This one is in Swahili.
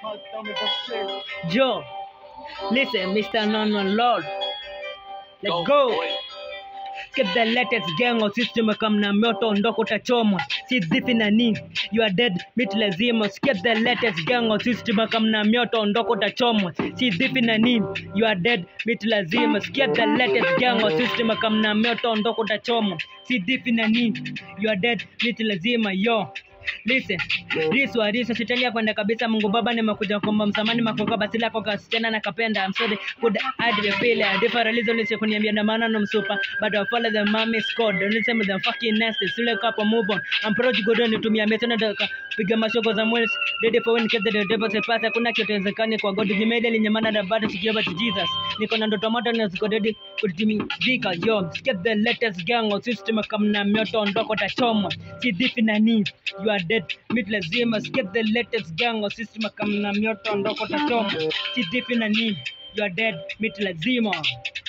Joe, listen, Mr. Non One Lord. Let's go. Skip the latest gang of system come na moto ondoko utachomwa si dhifi na nini you are dead mit lazima skip the latest gang of system come na moto ondoko utachomwa si dhifi na nini you are dead mit lazima skip the latest gang of system come na moto ondoko utachomwa si dhifi na nini you are dead mit lazima yo Listen, riswa riswa shetani ya kwenda kabisa Mungu Baba nimekuja kuomba msamani makoka basi lako kasichana na kapenda I'm sorry could I the feel a different reason lise kuniambia na maana no msupa but I follow the mommy squad don't listen with them fucking nasty sile kapo move on I'm proud to go down nitumia metana daka piga mashoko za mwezi ready for when get the devil se pasa kuna kitu wezekani kwa God gimede linyamana na bado sikiwa to Jesus niko na ndoto moto na ziko ready kutimizika yo skip the latest gang of system kama na mioto ondoko tachoma si dhifi na nini you are dead mit lazima skip the latest gang of system kama na mioto ondoko tachoma si dhifi na nini you are dead mit lazima